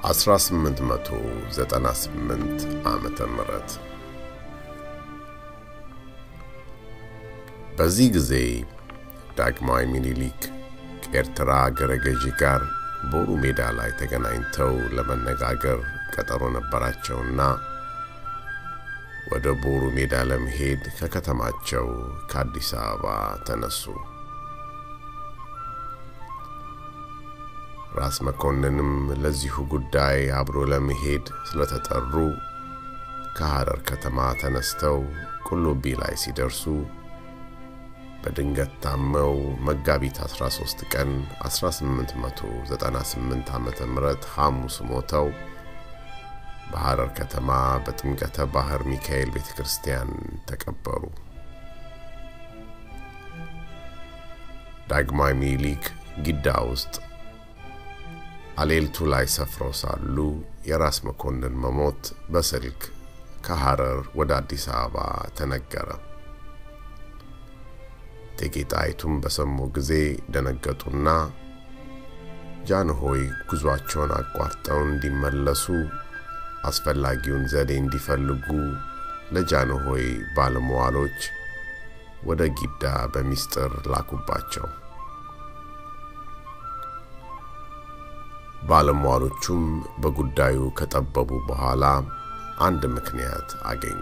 1898 ዓመተ ምህረት በዚህ ጊዜ ዳግማዊ ሚኒሊክ ከኤርትራ አገረ ገዢ ጋር ቦሩ ሜዳ ላይ ተገናኝተው ለመነጋገር ቀጠሮ ነበራቸውና ወደ ቦሩ ሜዳ ለመሄድ ከከተማቸው ከአዲስ አበባ ተነሱ። ራስ መኮንንም ለዚሁ ጉዳይ አብሮ ለመሄድ ስለተጠሩ ከሐረር ከተማ ተነስተው ቁልቢ ላይ ሲደርሱ በድንገት ታመው መጋቢት 13 ቀን 1898 ዓመተ ምህረት ሐሙስ ሞተው በሐረር ከተማ በጥምቀተ ባህር ሚካኤል ቤተ ክርስቲያን ተቀበሩ። ዳግማዊ ሚኒሊክ ጊዳ ውስጥ አሌልቱ ላይ ሰፍረው ሳሉ የራስ መኮንን መሞት በስልክ ከሐረር ወደ አዲስ አበባ ተነገረ። እቴጌ ጣይቱም በሰሙ ጊዜ ደነገጡና ጃንሆይ ጉዟቸውን አቋርጠው እንዲመለሱ አስፈላጊውን ዘዴ እንዲፈልጉ ለጃንሆይ ባለመዋሎች ወደ ጊዳ በሚስጥር ላኩባቸው። ባለሟሎቹም በጉዳዩ ከጠበቡ በኋላ አንድ ምክንያት አገኙ።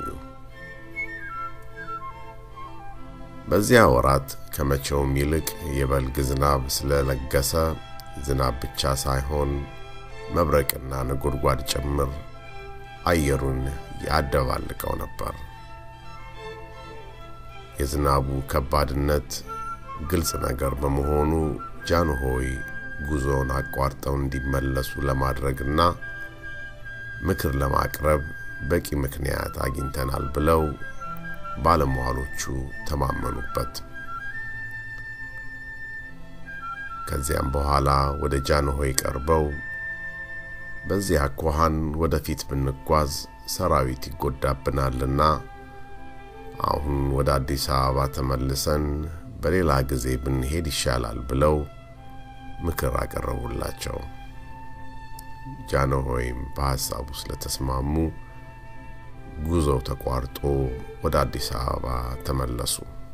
በዚያ ወራት ከመቼውም ይልቅ የበልግ ዝናብ ስለለገሰ ዝናብ ብቻ ሳይሆን መብረቅና ነጎድጓድ ጭምር አየሩን ያደባልቀው ነበር። የዝናቡ ከባድነት ግልጽ ነገር በመሆኑ ጃንሆይ ጉዞውን አቋርጠው እንዲመለሱ ለማድረግና ምክር ለማቅረብ በቂ ምክንያት አግኝተናል ብለው ባለሟሎቹ ተማመኑበት። ከዚያም በኋላ ወደ ጃንሆይ ቀርበው በዚህ አኳኋን ወደፊት ብንጓዝ ሰራዊት ይጎዳብናልና አሁን ወደ አዲስ አበባ ተመልሰን በሌላ ጊዜ ብንሄድ ይሻላል ብለው ምክር አቀረቡላቸው። ጃንሆይም በሐሳቡ ስለተስማሙ ጉዞው ተቋርጦ ወደ አዲስ አበባ ተመለሱ።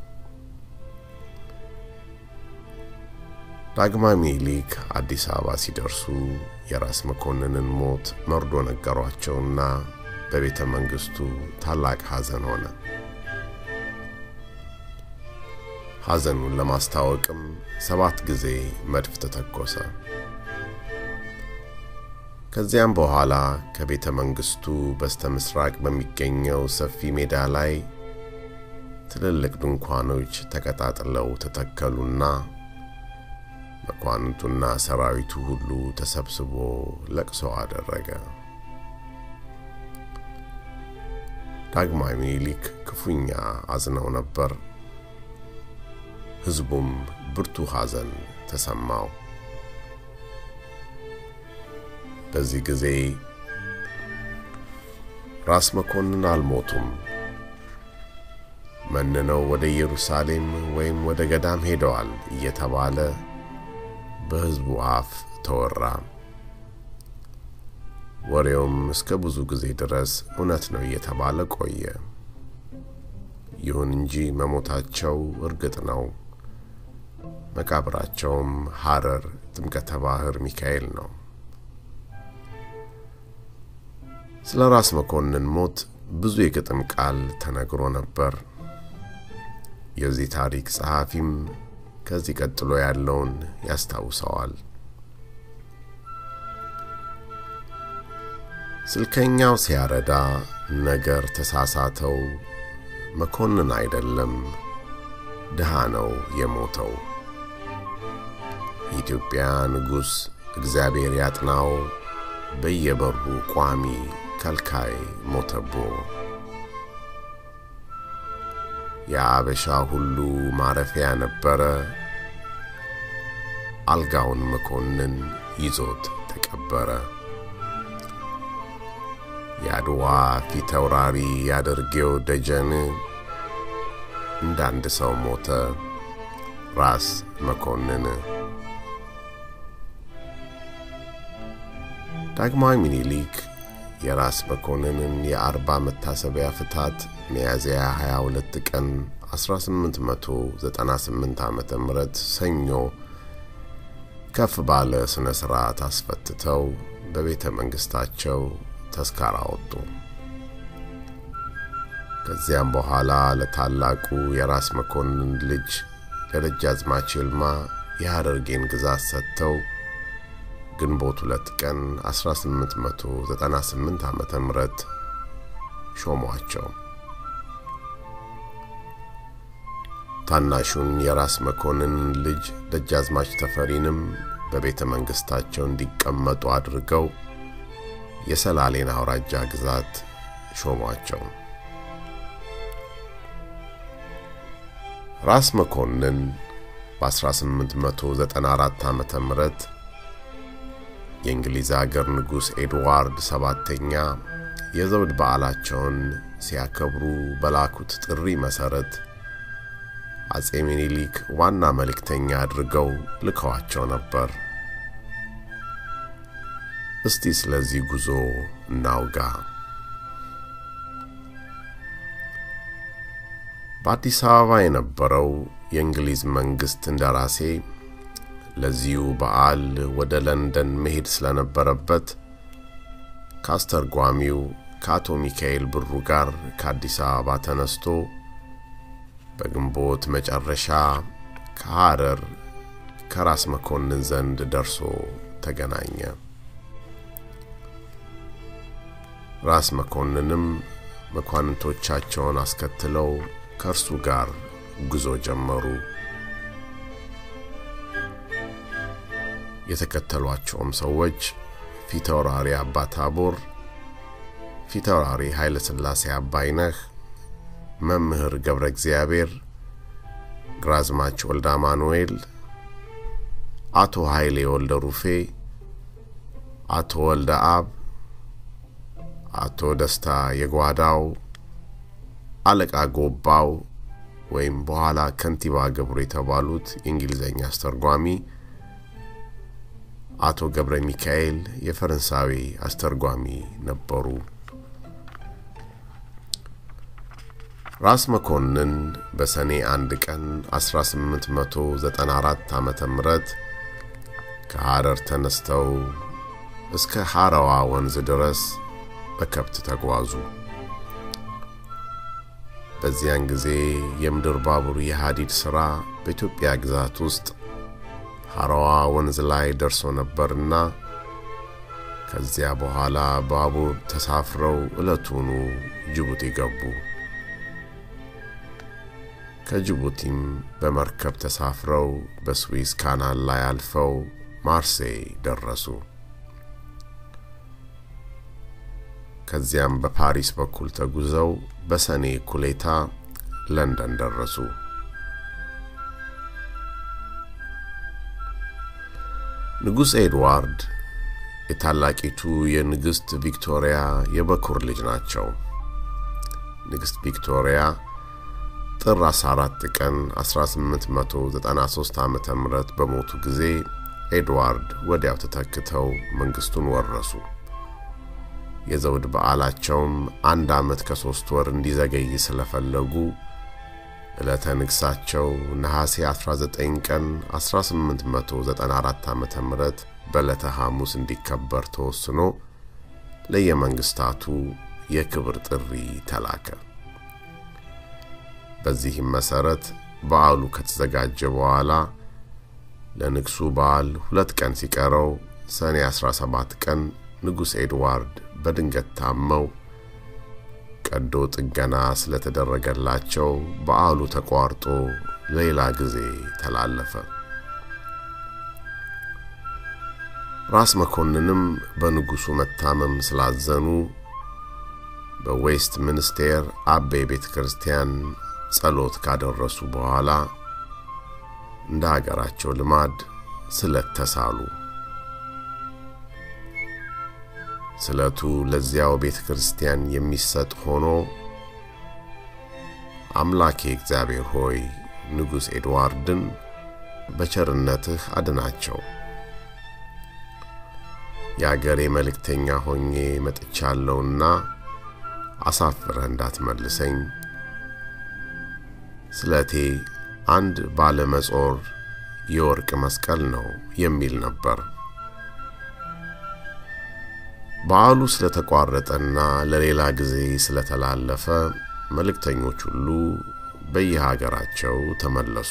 ዳግማዊ ሚኒሊክ አዲስ አበባ ሲደርሱ የራስ መኮንንን ሞት መርዶ ነገሯቸውና በቤተ መንግሥቱ ታላቅ ሐዘን ሆነ። ሐዘኑን ለማስታወቅም ሰባት ጊዜ መድፍ ተተኮሰ። ከዚያም በኋላ ከቤተ መንግሥቱ በስተ ምስራቅ በሚገኘው ሰፊ ሜዳ ላይ ትልልቅ ድንኳኖች ተቀጣጥለው ተተከሉና መኳንንቱና ሰራዊቱ ሁሉ ተሰብስቦ ለቅሶ አደረገ። ዳግማዊ ሚኒሊክ ክፉኛ አዝነው ነበር። ሕዝቡም ብርቱ ሐዘን ተሰማው። በዚህ ጊዜ ራስ መኮንን አልሞቱም፣ መንነው ወደ ኢየሩሳሌም ወይም ወደ ገዳም ሄደዋል እየተባለ በሕዝቡ አፍ ተወራ። ወሬውም እስከ ብዙ ጊዜ ድረስ እውነት ነው እየተባለ ቆየ። ይሁን እንጂ መሞታቸው እርግጥ ነው። መቃብራቸውም ሐረር ጥምቀተ ባህር ሚካኤል ነው። ስለ ራስ መኮንን ሞት ብዙ የግጥም ቃል ተነግሮ ነበር። የዚህ ታሪክ ጸሐፊም ከዚህ ቀጥሎ ያለውን ያስታውሰዋል። ስልከኛው ሲያረዳ ነገር ተሳሳተው፣ መኮንን አይደለም ድሃ ነው የሞተው። የኢትዮጵያ ንጉሥ እግዚአብሔር ያጥናው፣ በየበሩ ቋሚ ከልካይ ሞተቦ። የአበሻ ሁሉ ማረፊያ ነበረ፣ አልጋውን መኮንን ይዞት ተቀበረ። የአድዋ ፊት አውራሪ ያደርጌው ደጀን እንዳንድ ሰው ሞተ ራስ መኮንን። ዳግማዊ ምኒልክ የራስ መኮንንን የአርባ መታሰቢያ ፍታት ሚያዝያ 22 ቀን 1898 ዓ ም ሰኞ ከፍ ባለ ሥነ ሥርዓት አስፈትተው በቤተ መንግሥታቸው ተስካር አወጡ። ከዚያም በኋላ ለታላቁ የራስ መኮንን ልጅ ለደጃዝማች ይልማ የሐረርጌን ግዛት ሰጥተው ግንቦት ሁለት ቀን 1898 ዓ ም ሾሟቸው። ታናሹን የራስ መኮንን ልጅ ደጃዝማች ተፈሪንም በቤተ መንግሥታቸው እንዲቀመጡ አድርገው የሰላሌን አውራጃ ግዛት ሾሟቸው። ራስ መኮንን በ1894 ዓ ም የእንግሊዝ አገር ንጉሥ ኤድዋርድ ሰባተኛ የዘውድ በዓላቸውን ሲያከብሩ በላኩት ጥሪ መሠረት አጼ ሚኒሊክ ዋና መልእክተኛ አድርገው ልከዋቸው ነበር። እስቲ ስለዚህ ጉዞ እናውጋ። በአዲስ አበባ የነበረው የእንግሊዝ መንግሥት እንደራሴ ለዚሁ በዓል ወደ ለንደን መሄድ ስለነበረበት ከአስተርጓሚው ከአቶ ሚካኤል ብሩ ጋር ከአዲስ አበባ ተነስቶ በግንቦት መጨረሻ ከሐረር ከራስ መኮንን ዘንድ ደርሶ ተገናኘ። ራስ መኮንንም መኳንንቶቻቸውን አስከትለው ከእርሱ ጋር ጉዞ ጀመሩ። የተከተሏቸውም ሰዎች ፊታውራሪ አባ ታቦር፣ ፊታውራሪ ኃይለ ሥላሴ አባይነህ፣ መምህር ገብረ እግዚአብሔር፣ ግራዝማች ወልደ አማኑኤል፣ አቶ ኃይሌ ወልደ ሩፌ፣ አቶ ወልደ አብ፣ አቶ ደስታ የጓዳው፣ አለቃ ጎባው ወይም በኋላ ከንቲባ ገብሩ የተባሉት የእንግሊዝኛ አስተርጓሚ፣ አቶ ገብረ ሚካኤል የፈረንሳዊ አስተርጓሚ ነበሩ። ራስ መኮንን በሰኔ አንድ ቀን 1894 ዓመተ ምህረት ከሐረር ተነስተው እስከ ሐረዋ ወንዝ ድረስ በከብት ተጓዙ። በዚያን ጊዜ የምድር ባቡር የሐዲድ ሥራ በኢትዮጵያ ግዛት ውስጥ ሐረዋ ወንዝ ላይ ደርሶ ነበርና ከዚያ በኋላ ባቡር ተሳፍረው ዕለቱኑ ጅቡቲ ገቡ። ከጅቡቲም በመርከብ ተሳፍረው በስዊዝ ካናል ላይ አልፈው ማርሴይ ደረሱ። ከዚያም በፓሪስ በኩል ተጉዘው በሰኔ ኩሌታ ለንደን ደረሱ። ንጉሥ ኤድዋርድ የታላቂቱ የንግሥት ቪክቶሪያ የበኩር ልጅ ናቸው። ንግሥት ቪክቶሪያ ጥር 14 ቀን 1893 ዓ ም በሞቱ ጊዜ ኤድዋርድ ወዲያው ተተክተው መንግሥቱን ወረሱ። የዘውድ በዓላቸውም አንድ ዓመት ከሦስት ወር እንዲዘገይ ስለፈለጉ ዕለተ ንግሣቸው ነሐሴ 19 ቀን 1894 ዓ ም በዕለተ ሐሙስ እንዲከበር ተወስኖ ለየመንግሥታቱ የክብር ጥሪ ተላከ። በዚህም መሠረት በዓሉ ከተዘጋጀ በኋላ ለንግሡ በዓል ሁለት ቀን ሲቀረው ሰኔ 17 ቀን ንጉሥ ኤድዋርድ በድንገት ታመው ቀዶ ጥገና ስለተደረገላቸው በዓሉ ተቋርጦ ሌላ ጊዜ ተላለፈ። ራስ መኮንንም በንጉሡ መታመም ስላዘኑ በዌስት ሚኒስቴር አቤ ቤተ ክርስቲያን ጸሎት ካደረሱ በኋላ እንደ አገራቸው ልማድ ስለት ተሳሉ። ስለቱ ለዚያው ቤተ ክርስቲያን የሚሰጥ ሆኖ አምላኬ እግዚአብሔር ሆይ ንጉሥ ኤድዋርድን በቸርነትህ አድናቸው፣ የአገሬ መልእክተኛ ሆኜ መጥቻለሁና አሳፍረህ እንዳትመልሰኝ። ስለቴ አንድ ባለመጾር የወርቅ መስቀል ነው የሚል ነበር። በዓሉ ስለተቋረጠና ለሌላ ጊዜ ስለተላለፈ መልእክተኞች ሁሉ በየሀገራቸው ተመለሱ።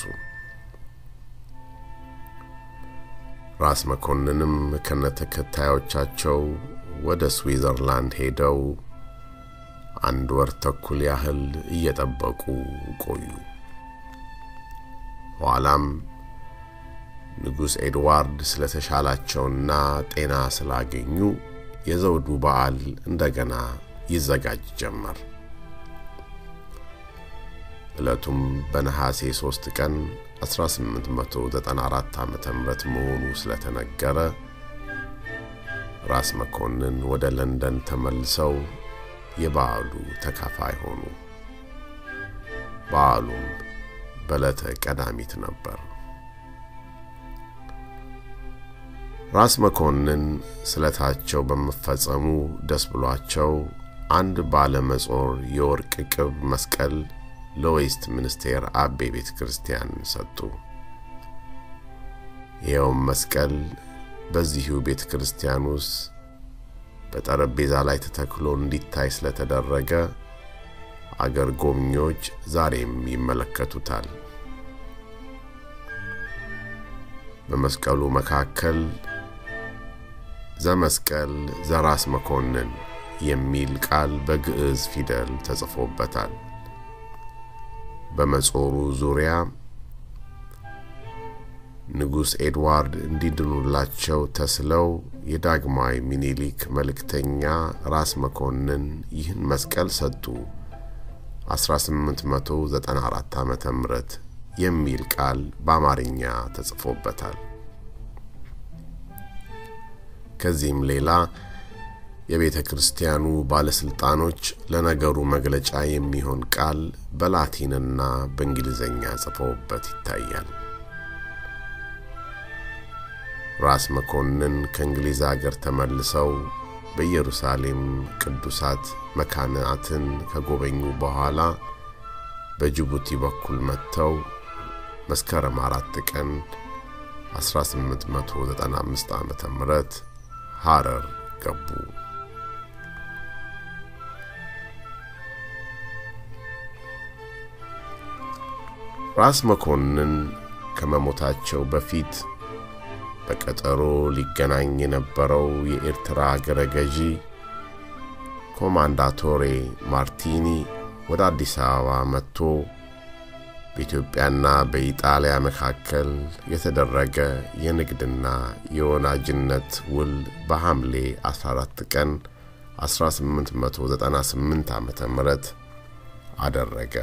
ራስ መኮንንም ከነተከታዮቻቸው ወደ ስዊዘርላንድ ሄደው አንድ ወር ተኩል ያህል እየጠበቁ ቆዩ። ኋላም ንጉሥ ኤድዋርድ ስለተሻላቸውና ጤና ስላገኙ የዘውዱ በዓል እንደገና ይዘጋጅ ጀመር። ዕለቱም በነሐሴ ሦስት ቀን 1894 ዓ ም መሆኑ ስለተነገረ ራስ መኮንን ወደ ለንደን ተመልሰው የበዓሉ ተካፋይ ሆኑ። በዓሉም በዕለተ ቀዳሚት ነበር። ራስ መኮንን ስለታቸው በመፈጸሙ ደስ ብሏቸው አንድ ባለመጾር የወርቅ ቅብ መስቀል ለዌስት ሚኒስቴር አቤ ቤተ ክርስቲያን ሰጡ። ይኸውም መስቀል በዚሁ ቤተ ክርስቲያን ውስጥ በጠረጴዛ ላይ ተተክሎ እንዲታይ ስለተደረገ አገር ጎብኚዎች ዛሬም ይመለከቱታል። በመስቀሉ መካከል ዘመስቀል ዘራስ መኮንን የሚል ቃል በግዕዝ ፊደል ተጽፎበታል። በመጾሩ ዙሪያ ንጉሥ ኤድዋርድ እንዲድኑላቸው ተስለው የዳግማዊ ሚኒሊክ መልእክተኛ ራስ መኮንን ይህን መስቀል ሰጡ 1894 ዓመተ ምህረት የሚል ቃል በአማርኛ ተጽፎበታል። ከዚህም ሌላ የቤተ ክርስቲያኑ ባለሥልጣኖች ለነገሩ መግለጫ የሚሆን ቃል በላቲንና በእንግሊዝኛ ጽፈውበት ይታያል። ራስ መኮንን ከእንግሊዝ አገር ተመልሰው በኢየሩሳሌም ቅዱሳት መካናትን ከጎበኙ በኋላ በጅቡቲ በኩል መጥተው መስከረም አራት ቀን 1895 ዓ ም ሐረር ገቡ። ራስ መኮንን ከመሞታቸው በፊት በቀጠሮ ሊገናኝ የነበረው የኤርትራ አገረ ገዢ ኮማንዳቶሬ ማርቲኒ ወደ አዲስ አበባ መጥቶ በኢትዮጵያና በኢጣሊያ መካከል የተደረገ የንግድና የወናጅነት ውል በሐምሌ 14 ቀን 1898 ዓ ም አደረገ።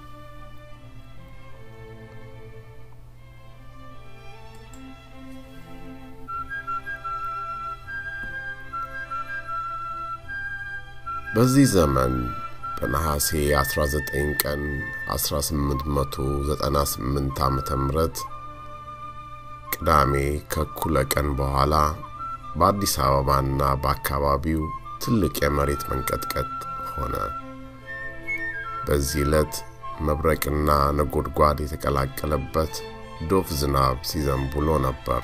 በዚህ ዘመን በነሐሴ 19 ቀን 1898 ዓ ም ቅዳሜ ከእኩለ ቀን በኋላ በአዲስ አበባና በአካባቢው ትልቅ የመሬት መንቀጥቀጥ ሆነ። በዚህ ዕለት መብረቅና ነጎድጓድ የተቀላቀለበት ዶፍ ዝናብ ሲዘንብ ውሎ ነበር።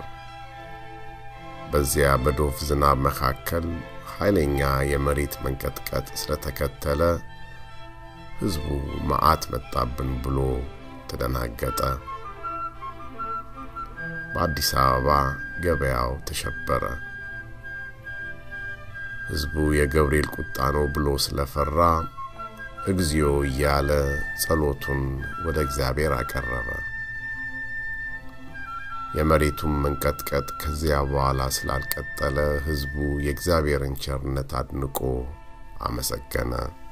በዚያ በዶፍ ዝናብ መካከል ኃይለኛ የመሬት መንቀጥቀጥ ስለተከተለ ሕዝቡ መዓት መጣብን ብሎ ተደናገጠ። በአዲስ አበባ ገበያው ተሸበረ። ሕዝቡ የገብርኤል ቁጣ ነው ብሎ ስለፈራ እግዚኦ እያለ ጸሎቱን ወደ እግዚአብሔር አቀረበ። የመሬቱን መንቀጥቀጥ ከዚያ በኋላ ስላልቀጠለ ሕዝቡ የእግዚአብሔርን ቸርነት አድንቆ አመሰገነ።